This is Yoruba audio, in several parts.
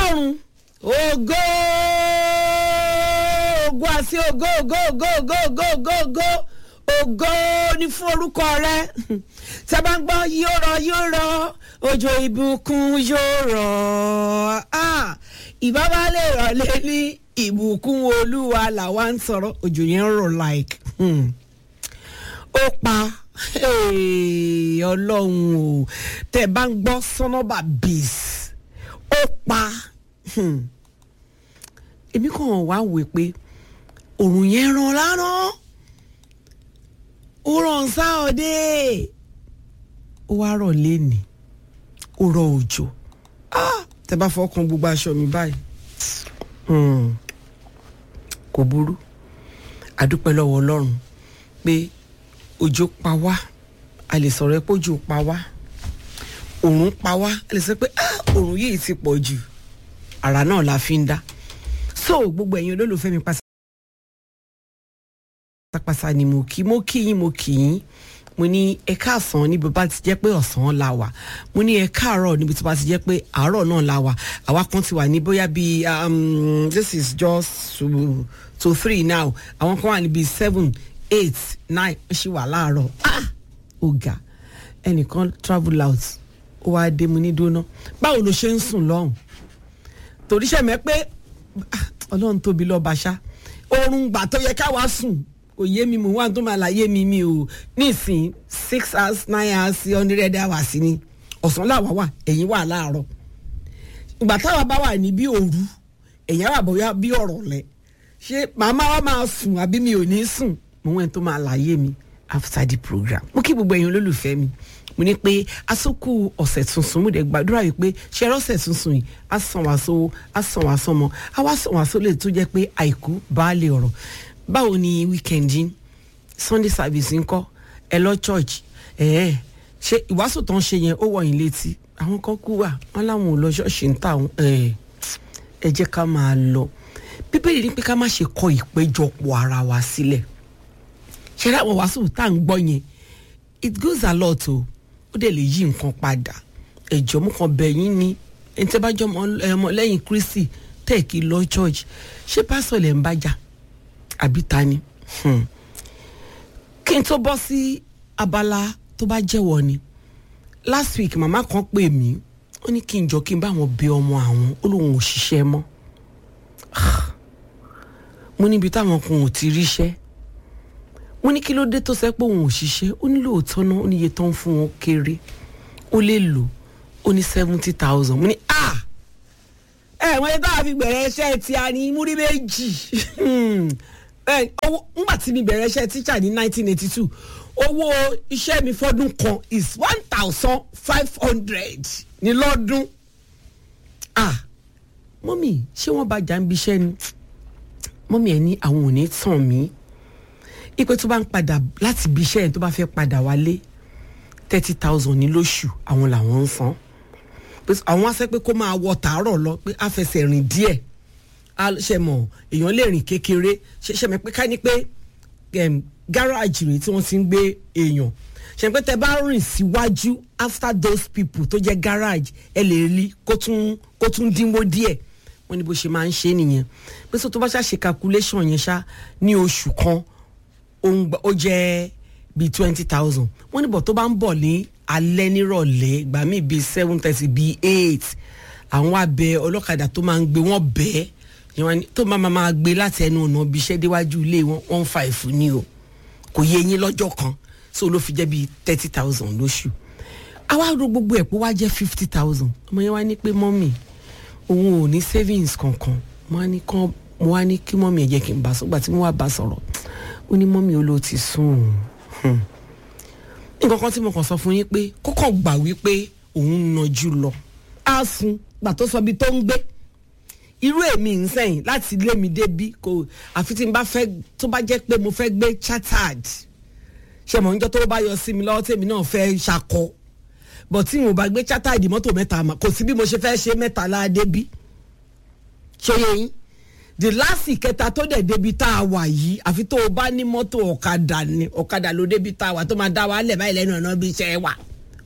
ọlọ́run ògo ògo àti ògo ògo ògo ògo ògo ògo ògo ògo ní fún orúkọ rẹ tí a bá ń gbọ́ yóò rọ yóò rọ òjò ìbùkún yóò rọ ah, ìbá bá lè rọ̀ lé ní ìbùkún olúwa làwa ń sọ̀rọ̀ òjò yẹn ń rọ̀ like hmm. ó pa hey, ọlọ́run o tẹ́ ẹ bá ń gbọ́ sọ́nọ́bà bíìs ó pa hmm. èmi kàn wá wò pé òrùn yẹn ràn lánàá ó ràn sáọdẹ ó wá rọ̀ lẹ́nìí ó rọ̀ òjò ah, tẹ́ bá fọkàn gbogbo aṣọ mi báyìí hmm. kò burú àdúpẹ́ lọ́wọ́ ọlọ́run pé òjò pa wá a lè sọ̀rọ̀ ẹ pé òjò pa wá òrùn pa wá a lè sọ pé ah, òrùn yìí ti pọ̀ jù àrà náà la fi ń dá so gbogbo ẹ̀yin olólùfẹ́ mi pátápátá ni mo kí mo kí yín mo kí yín mo ní ẹ káàsán níbi bá ti jẹ́ pé ọ̀sán la wà mo ní ẹ káàárọ̀ níbi tó bá ti jẹ́ pé àárọ̀ náà la wà àwa kan ti wà ní bóyá bíi um, this is just to, to three now àwọn kan wà níbi seven eight nine ó ṣì wà láàárọ̀ ah ọ̀gá ẹnìkan travel out ó wáá dé mu ní dóná báwo ló ṣe ń sùn lọ́hùn torí ṣẹ̀mẹ́ pé ah, ọlọ́run tóbi lọ́ba ṣá oorun gbà tó yẹ káwa sùn kò yé mi mò ń wá tó máa láyé mi mi ò nísìn six hours nine hours hundred hours ni ọ̀sán làwa wà ẹ̀yìn wà láàárọ̀ ìgbà táwa bá wà ní bí òru ẹ̀yìn wà bóyá bí ọ̀rọ̀ lẹ̀ ṣé màmá wa máa sùn àbí mi ò ní sùn mo wẹ́n tó máa láyé mi after the program mo kí gbogbo ẹ̀yin olólùfẹ́ mi mo ní pé asókù ọ̀sẹ̀ tuntun mo dẹ̀ gbàdúrà yìí pé ṣe ọ̀sẹ̀ tuntun yìí á sàn wá sówó á sàn wá sọmọ á wá sàn wá sólè tó jẹ́ pé àìkú baálé ọ̀rọ̀ báwo ni weekend yín sunday service ńkọ́ ẹ lọ church ẹ ẹ ṣe ìwàásù tó ń ṣe yẹn ó wọ̀ yín létí àwọn kan kú wà wọn láwọn ò lọ ṣọ́ọ̀ṣì ń tà ẹ ẹ jẹ́ ká máa lọ bíbélì ní pé ká má ṣe kọ ìpéjọpọ̀ ara wa sílẹ̀ ṣe láwọn wàásù tá à ń gbọ́ yẹn it goes a lot o ó dẹ̀ lè yí nǹkan padà ẹ̀jọ̀ mú kan bẹ̀ yín ni ẹni tẹ́ bá jọ ọmọ lẹ́yìn kristi tẹ̀ kí lọ church ṣé pásọ̀ lẹ̀ ń bájà àbí ta ni kí n tó bọ́ sí abala tó bá jẹ́wọ́ ni last week màmá kan pè mí ó ní kí n jọ kí n bá wọn bẹ ọmọ àwọn ó lóun ò ṣiṣẹ́ mọ́ mo níbi táwọn kan ò ti ríṣẹ́ mo ní kí ló dé tó sẹ́ pé òun ò ṣiṣẹ́ ó ní lóòótọ́ náà ó ní iye tó ń fún wọn kéré ó lè lò ó ní seventy thousand mo ní ah ẹ wọ́n yẹ táwọn fi bẹ̀rẹ̀ iṣẹ́ tí a ní múrí méjì owó ńgbà tí mi bẹ̀rẹ̀ iṣẹ́ tíṣà ní nineteen eighty two owó iṣẹ́ mi fọ́dún kan is one thousand five hundred ní lọ́dún ah mọ́mì ṣé wọ́n bá jà ń biṣẹ́ ni mọ́mì ẹ̀ ní àwọn ò ní tàn mí ipe tó bá ń padà láti ibi iṣẹ́ yẹn tó bá fẹ́ padà wálé thirty thousand ní lóṣù àwọn làwọn ń san àwọn á sẹ́ pé kó máa wọ tàárọ̀ lọ pé á fẹsẹ̀ rìn díẹ̀ á ṣe mọ̀ èèyàn lè rìn kékeré ṣe ṣe mọ̀ pé ká ní pé gáràjì rèé tí wọ́n ti ń gbé èèyàn ṣe pé tẹ bá rìn síwájú after those people tó jẹ́ garage ẹ lè rí kó tún kó tún dínwó díẹ̀ wọ́n ní bó ṣe máa ń ṣe nìyẹn pé sọ tó bá ṣàṣe calculation yẹn ṣá ní oṣù kan ó jẹ́ bíi twenty thousand wọ́n ní bọ̀ tó bá ń bọ̀ ní alẹ́ nírọ̀lẹ́ ìgbà míì bíi seven thirty bíi eight àwọn abẹ ọlọ́kadà tó máa ń gbé wọ́n bẹ́ẹ̀ tó máa máa gbé láti ẹnu ọ̀nà ibi iṣẹ́ déwájú ilé wọn one five ní o kò yé yín lọ́jọ́ kan so ló fi jẹ́ bíi thirty thousand lóṣù àwa ro gbogbo ẹ̀ pé wá jẹ́ fifty thousand ọmọ yẹn wá ní pé mọ́mì òun ò ní savings kankan mo wá ní kí mọ́mì ẹ̀ jẹ́ kí n bá sọ́gbà tí mo wá bá sọ̀rọ̀ ó ní mọ́mí olóò ti sùn nǹkan kan tí mo kàn sọ fún yín pé kókò gbà wípé òun ń nàjú lọ á sun gbà tó sọ bí tó ń gbé irú èmi ń sẹ́yìn láti ilé mi débi kò àfi tí n bá fẹ́ tó bá jẹ́ pé mo fẹ́ gbé chartered ṣe mọ̀ níjọ́ tó bá yọ sí mi lọ́wọ́ tèmi náà fẹ́ ṣakọ bọ̀ tí mo bá gbé chartered mọ́tò mẹ́ta mà kò sí bí mo ṣe fẹ́ ṣe mẹ́ta láadé bí ṣe yẹ yín the last ìkẹta tó dẹ̀ débi tá a wà yìí àfi tó o bá ní mọ́tò ọ̀kadà ni ọ̀kadà ló débi tá a wà tó máa dá wa lẹ̀ báyìí lẹ́nu ọ̀nà bí iṣẹ́ wà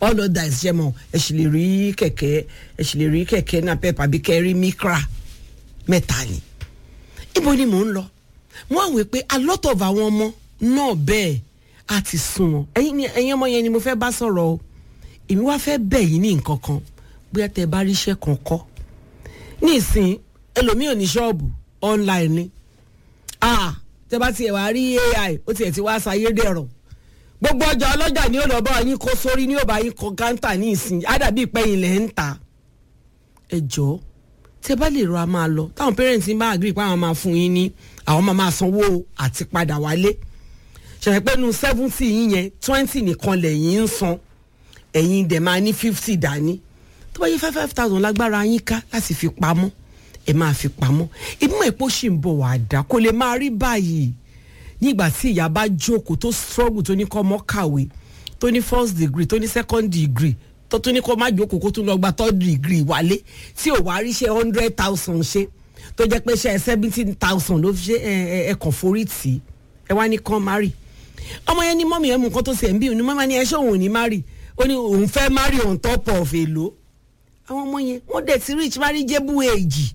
all other ṣe mọ ẹ sì lè rí kẹ̀kẹ́ ẹ sì lè rí kẹ̀kẹ́ náà pep àbí kẹrí mikra mẹ́ta ni ibo ni mò ń lọ mo wá wí pé a lot of àwọn ọmọ náà bẹ́ẹ̀ a ti sún wọn ẹ̀yin ni ẹ̀yin ọmọ yẹn ni mo fẹ́ bá sọ̀rọ̀ o èmi wá fẹ́ bẹ̀ yín ní nǹkan kan bóyá tẹ bá ríṣẹ́ kan kọ́ ní ìsìn ẹlòmíì ò ní ṣọ́ọ̀bù online ni ah tẹ bá tiẹ̀ wá rí ai ó tiẹ̀ ti wá sáyé dẹ̀rọ̀ gbogbo ọjà ọlọ́jà ni ó lọ bá yín kó sórí ní òbá yín kọ káńtà ní ìsìn ádàbí ìpẹ́yìn lẹ́ ń ta ẹ jọ̀ọ́ tẹ bá lè rọ a máa lọ táwọn parents bá agree pé àwọn máa fún yín ní àwọn máa máa sanwó àti padà wálé ṣẹ̀fẹ̀ pé nu seventy yín yẹn twenty nìkan lẹ́yìn ń san ẹ̀yin dẹ̀ máa ní fifty dání tó bá yẹ five five thousand lágbára yín ká láti fi pamọ́ ẹ máa fi pamọ́ ìmọ̀ èpo ṣì ń bọ̀ wá dá kó lè máa rí báyìí nígbà tí ìyá bá jókòó tó struggle tó ní kọ́ ọmọ kàwé tó ní first degree tó ní second degree tó tún ní kó má jókòó kó tún lọ gba third degree wálé tí ò wá rí ṣe hundred thousand ṣe tó jẹ́ pé ṣe seventeen thousand ló fi ṣe ẹ ẹ kàn forí tì í ẹ wá ní kàn má rì ọmọ yẹn ní mọ́mí ẹ̀ mú nǹkan tó ṣe ń bí òní mọ́mí ni ẹ ṣé òun ò ní má rì ó ní òun fẹ́ má rì on top of èlò àwọn ọmọ yẹn wọ́n dẹ̀ ti reach marriageable age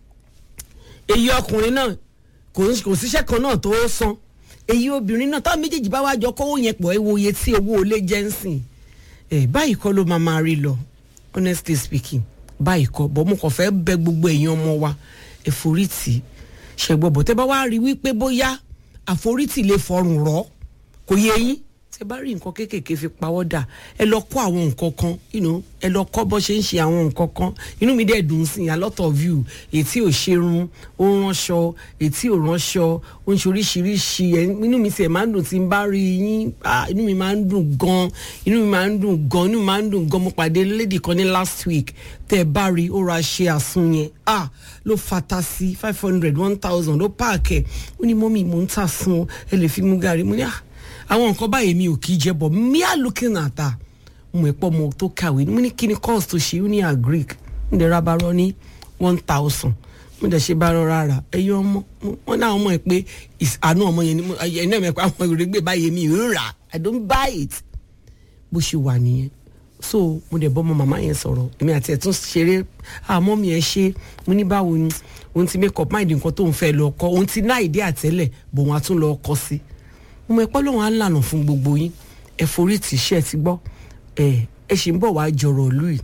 èyí ọkùnrin náà kò síṣẹ́ kan náà tó san èyí obìnrin náà táwọn méjèèjì bá wá jọ kówó yẹn pọ̀ ẹ wo iye tí owó olè jẹ́ ń sìn ẹ báyìí kọ́ ló máa máa rí lọ honestly speaking báyìí kọ́ bọ́ mo kàn fẹ́ bẹ gbogbo èèyàn ọmọ wa ẹ̀forítì ṣẹ̀gbọ́bọ̀ tẹ́ bá wá rí wípé bóyá àforítì lè fọrùn rọ́ kò yẹ yín tẹ́ bá rí nǹkan kéékèèké fi pawọ́ dà ẹ lọ kọ́ àwọn nǹkan kan you know, ẹ lọ kọ́ bọ́ ṣe ń ṣe àwọn nǹkan kan inú mi dẹ̀ dùn sí i a lot of you ètí ò ṣerun ó ránṣọ ètí ò ránṣọ ó ń ṣe oríṣiríṣi ẹ inú mi tiẹ̀ máa ń dùn tí n bá rí yín inú mi máa ń dùn gan inú mi máa ń dùn gan inú mi máa ń dùn gan mo pàdé lady kan ní last week tẹ́ ẹ bá rí ó ra ṣe àsun yẹn ah ló fata sí five hundred one thousand ló páàkì ẹ̀ ó ní mọ́mí mò ń tà sun ẹ lè fi mú gàrí mo ní ah àwọn nǹkan báyìí mi ò kì í jẹ bọ̀ mia looking at her mo ẹ̀ pọ̀ mo tó kàwé mo ní kí ni course tó ṣe ó ní agric mo dẹ̀ ra barọ́ ní one thousand mo dẹ̀ ṣe barọ́ rárá ẹ̀yọ́ ọmọ wọn náà ọmọ ẹ̀ pé àánú ọmọ yẹn ni mo ẹ̀ náà mẹ̀ pé àwọn ìrègbè báyìí mi ò rà i don't buy it bó ṣe wà nìyẹn so mo dẹ̀ bọ́ ọmọ màmá yẹn sọ̀rọ̀ èmi àti ẹ̀ tún ṣeré àmọ́ mi ẹ̀ ṣe mo ní báwo ni òun ti make up mind nǹkan tó ń fẹ́ lọ kọ́ òun ti ná ìdí àtẹ́lẹ̀ bò wọ́n á tún lọ kọ́ sí i mo ẹpẹ́ lóun á lànà fún gbogbo yín ẹ forí tì í ṣe ẹ ti gbọ́ ẹ ẹ ṣì ń bọ̀ wá jọ̀rọ̀ ìlú yìí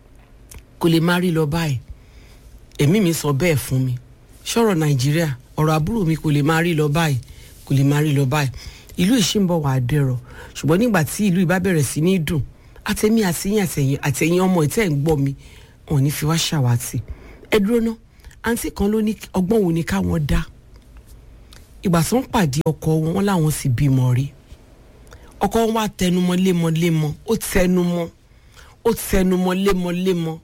kò lè má rí lọ báyìí èmi mi sọ bẹ́ẹ̀ fún mi ṣọ̀rọ̀ nàìjíríà ọ̀rọ̀ àbúrò mi kò lè má rí lọ báyìí kò lè má rí lọ báyìí ìlú yìí ṣì ń bọ̀ wá dẹ̀rọ̀ ṣùgbọ́n nígbà tí ìlú yìí bá bẹ̀rẹ̀ sí ní dùn àtẹ̀mí àtẹ̀yìn àtẹ̀yìn àtẹ̀yìn ọmọ ìtẹ́ ń gbọ́ mi wọn ò ní fi wá ṣàwátì ẹ dúró ná àǹtí kan ló ní ọgbọ́n wo ni káwọn dá ìgbà tó ń pàdé ọkọ wọn wọn làwọn sì bímọ rí ọkọ wọn wá tẹnumọ́ lémọ́lémọ́ ó tẹnumọ́ ó tẹnumọ́ lémọ́lémọ́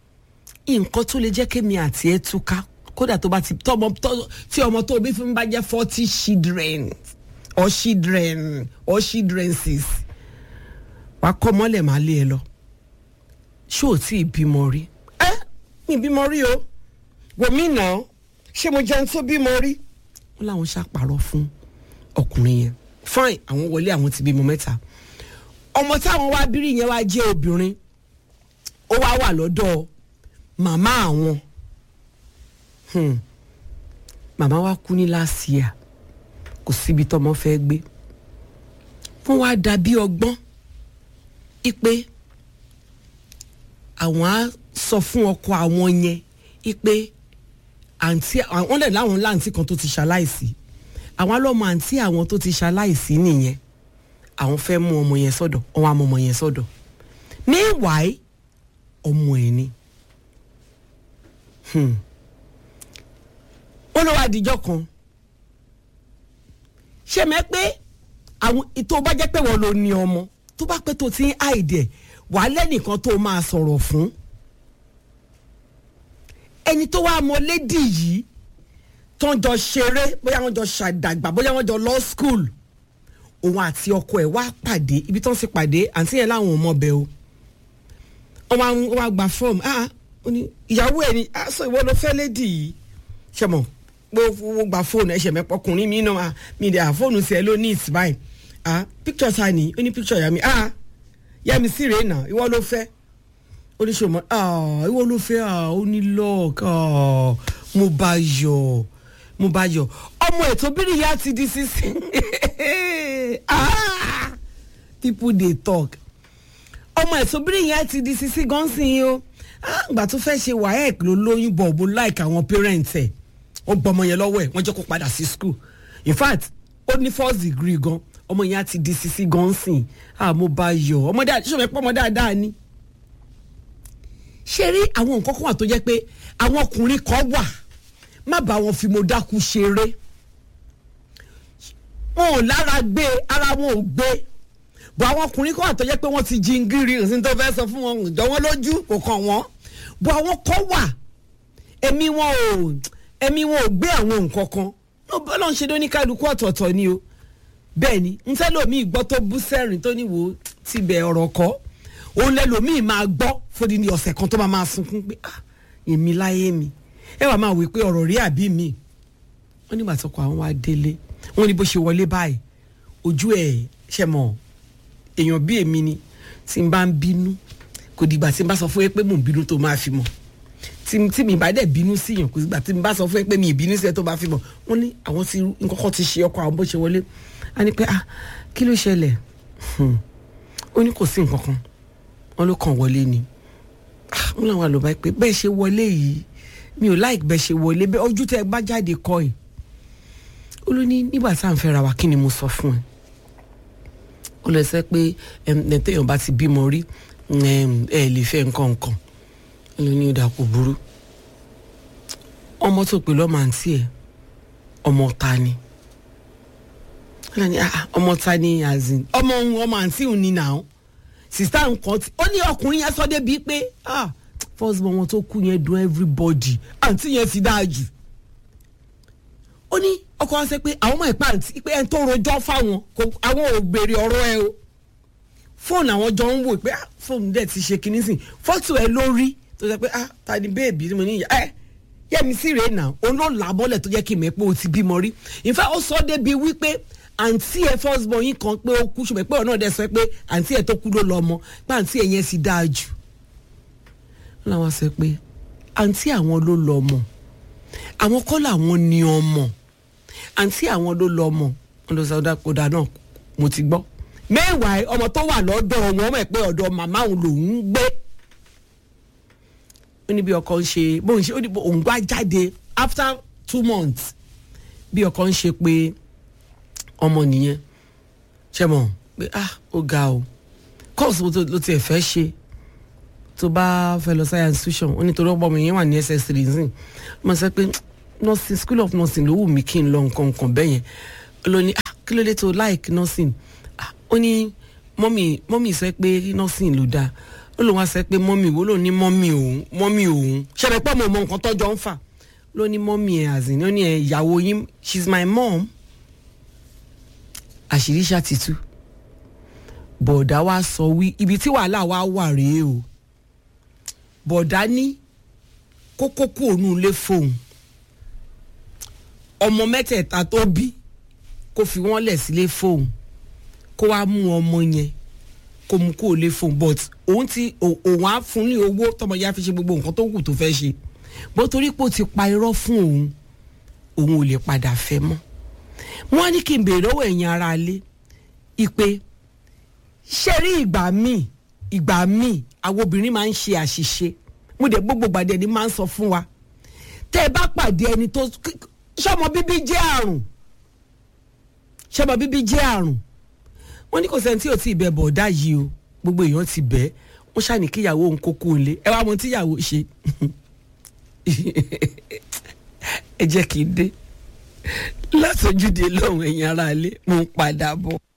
nǹkan tó lè jẹ́ kémi àti ẹ túká kódà tó bá ti tọmọ tí ọmọ tó bí fún bá jẹ́ forty children or children or childrenses wàá kọ́ mọ́lẹ̀ máa lé ẹ lọ ṣé ò tí ì bímọ rí ẹ mi bímọ rí o wòmí náà ṣé mo jẹun tó bímọ rí wọn làwọn ṣàpàrọ̀ fún ọkùnrin yẹn fine àwọn wọlé àwọn ti bímọ mẹ́ta ọmọ táwọn wá bírí yẹn wá jẹ́ obìnrin ó wá wà lọ́dọ̀ màmá àwọn hmm. màmá wa kú ní last year kò síbi tọ́mọ fẹ́ gbé wọ́n wá dàbí ọgbọ́n ipe àwọn á sọ fún ọkọ àwọn yẹn ipe àǹtí àwọn lè láwọn láǹtí kan tó ti ṣaláìsí àwọn alọ́mọ àǹtí àwọn tó ti ṣaláìsí nìyẹn àwọn fẹ́ mú ọmọ yẹn sọ́dọ̀ wọ́n wá mú ọmọ yẹn sọ́dọ̀ meanwhile ọmọ ẹ̀ ni wọ́n lọ wá àdìjọ́ kan ṣé mẹ́ pé àwọn tó bá jẹ́ pé wọ́n ló ní ọmọ tó bá pẹ́ tó ti ń àìdẹ̀ wàá lẹ́nìkan tó máa sọ̀rọ̀ fún ẹni tó wá mọ lédì yìí tó ń jọ ṣeré bóyá wọ́n jọ ṣàdàgbà bóyá wọ́n jọ lọ school òun àti ọkọ ẹ̀ wá pàdé ibi tó ń sì pàdé àǹtí yẹn láwọn ò mọ bẹ́ẹ̀ o wọ́n wá gba fọ́ọ̀mù ah ìyàwó ẹ̀ ni ah sọ ìwọ ló fẹ́ lédì yìí ṣe mọ̀ gbogbo gba fóònù ẹ̀ṣẹ̀ mẹ́pọ̀ ọkùnrin mi náà mi dẹ̀ à fóònù sí ẹ ló ní ìsìbáyìí ah picture ta ni ó ní picture ìyá mi ah yẹmi sí rèé nà ìwọ ló fẹ́ oníṣòwò ah ìwọ ló fẹ́ ah ó ní lọ́ọ̀k ah mo bá yọ̀ mo bá yọ̀ ọmọ ètò bíríyà ti di sísìn ah people dey talk ọmọ ètò bíríyà ti di sísìn gan sí yín o ah ìgbà tó fẹ́ ṣe waec ló lóyún bọ̀ bó like àwọn parents ẹ̀ ó gbọmọ yẹn lọ́wọ́ ẹ̀ wọ́n jẹ́ kó padà sí school in fact ó ní first degree gan ọmọ yẹn á ti di sisi gan sìn ah mo bá yọ̀ ọmọ dáadáa ṣọwọ́ ẹ pọ́ ọmọ dáadáa ni ṣe rí àwọn nǹkan kan wà tó jẹ́ pé àwọn ọkùnrin kan wà má bá wọn fi mo dákú ṣeré wọn ò lára gbé ara wọn ò gbé bọ àwọn ọkùnrin kan wà tó jẹ́ pé wọ́n ti jingiri òsín tó fẹ́ sọ fún wọn ìjọ wọn lójú kò kàn wọ́n bọ àwọn kan wà ẹ̀mí wọn ò ẹ̀mí wọn ò gbé àwọn nǹkan kan ló bọ́ lọ́n ṣe lóní kálukú ọ̀tọ̀ọ̀tọ̀ ni o bẹ́ẹ̀ ni n fẹ́ lòmíì gbọ́ tó bú sẹ́rìn tó níwò tibẹ̀ ọ̀rọ̀ kọ́ òun lẹ lòmíì máa gbọ́ fòdì ní ọ̀sẹ̀ kan tó máa máa sunkún pé ah èmi láyé mi ẹ wàá máa wí pé ọ̀rọ̀ rí àbí mi wọ́n nígbà tó kọ àwọn wá délé wọ́n ní bó ṣe wọlé báyìí ojú ẹ̀ ṣe mọ̀ èèyàn bí èmi ni tí n bá ń bínú kò dìgbà tí n bá sọ fún ẹ pé mò ń bínú tó máa fi mọ̀ tí tí mi bá dẹ̀ bínú sí yàn kò dìgbà tí n bá sọ fún ẹ pé mi ì bínú sí ẹ tó bá fi mọ̀ wọ́n ní àwọn tí nǹkan kan ti ṣe ọkọ àwọn bó ṣe wọlé a ní pé ah kí ló ṣẹlẹ̀ ó ní kò sí nǹkan kan wọ́n ló kàn wọlé ni wọ́n làwọn àlùbá pé bẹ́ẹ̀ ṣe wọlé yìí mi ò láì bẹ́ẹ̀ ṣe wọlé bẹ́ẹ̀ ojú tẹ́ ẹ bá jáde kọ́ ẹ̀ ó ló ní nígbà tá à ń fẹ́ ra wa kí ni mo sọ fún ẹ ó lọ sẹ pé ẹ̀ẹ́dẹ́yàn bá ti bímọ rí ẹ lè fẹ́ nǹkan nǹkan ó ló ní ìdá kò burú ọmọ tó pè lọ́mọ àǹtí ẹ̀ ọmọ ta ni ọmọ ta ni azin ọmọ òun ọmọ àǹtí òun ni nàá sista nǹkan tí ó ní ọkùnrin yẹn sọ débi pé ah first born wọn tó kú yẹn dùn everybody àǹtí yẹn ti dáa jù ó ní ọkọ wa sẹ pé àwọn ọmọ ìpa àǹtí pé ẹni tó rojọ́ fáwọn àwọn ò béèrè ọ̀rọ̀ ẹ o fóònù àwọn jọ ń wò pé ah fóònù dẹ̀ ti ṣe kinní sìn fọ́tò ẹ lórí tó sẹ pé ah ta ni bẹ́ẹ̀bì ni mo ní ẹ yẹ́mi sí rèé nà òun ló là á bọ́lẹ̀ tó jẹ́ kí mi pé o ti bímọ rí in fact ó sọ débi wípé àǹtí ẹ first born yín kan pé ó kú ṣùgbọ́n pé ọ̀nà ọ̀dẹ sọ pé àǹtí ẹ tó kú ló lọ ọmọ pé àǹtí ẹ yẹn sì dáa jù wọ́n làwọn sọ pé àǹtí àwọn ló lọ ọmọ àwọn kọ́ làwọn ní ọmọ àǹtí àwọn ló lọ ọmọ wọn lọ sọ ọ̀dà náà mo ti gbọ́ mẹ́wàá ọmọ tó wà lọ́dọ̀ wọn mọ̀ pé ọ̀dọ̀ màmá òun lòún ń gbé ó ní bí ọkọ ń ṣe bóun ṣe ó ní òun wá jáde after two months bí ọkọ ń ṣe pé ọmọ nìyẹn ṣe mọ̀ pé ah ó ga o course ló tiẹ̀ fẹ́ ṣe tó bá fẹ́ lọ science institution ó ní torí ọmọ mi yẹn wà ní ss3 nsìn mo sọ pé nursing school of nursing ló wù mí kí n lọ nǹkan nǹkan bẹ́ẹ̀ yẹn ló ní ah kí ló dé tó like nursing ah ó ní mọ́mì mọ́mì sọ pé nursing ló dáa ó lóun wá sọ pé mọ́mì wo ló ní mọ́mì òun mọ́mì òun ṣẹlẹ̀ pọ̀ mọ́ mọ́ nǹkan tọ́jọ́ ń fà ló ní mọ́mì ẹ̀ àzìn ó ní ẹ̀ ìyàwó yín she's my mom àṣírí ṣàtìtú bọ̀dá wa sọ wí ibi tí wàhálà wa wà rèé o bọ̀dá ní kókó kú òun lé fóun ọmọ mẹ́tẹ̀ẹ̀ta tó bí kó fi wọ́n lẹ̀ sílé fóun kó wá mú ọmọ yẹn kó mú kó lé fóun but òun ti òun á fún ní owó tọmọ yẹn á fi ṣe gbogbo nǹkan tó kù tó fẹ́ ṣe bó torí pé ó ti pa irọ́ fún òun òun ò lè padà fẹ́ mọ́ wọ́n á ní kí n béèrè lọ́wọ́ ẹ̀yin ara ilé ìpè ṣé rí ìgbà míì ìgbà míì àwọn obìnrin máa ń ṣe àṣìṣe mo dẹ̀ gbogbo gbàdé ni máa ń sọ fún wa tẹ́ ẹ bá pàdé ẹni tó ṣọmọ bíbí jẹ́ àrùn ṣọmọ bíbí jẹ́ àrùn wọ́n ní kò sẹ́ni tí ò tí ì bẹ bọ̀ọ̀dá yìí o gbogbo èèyàn ti bẹ́ẹ̀ wọ́n ṣàní kíyàwó òun kókó ńlé ẹ wá mọ tíyàwó ṣe ẹ jẹ́ kí n dé látọjúde lọ́hùn ẹ̀yin aráalé mo ń padà bọ̀.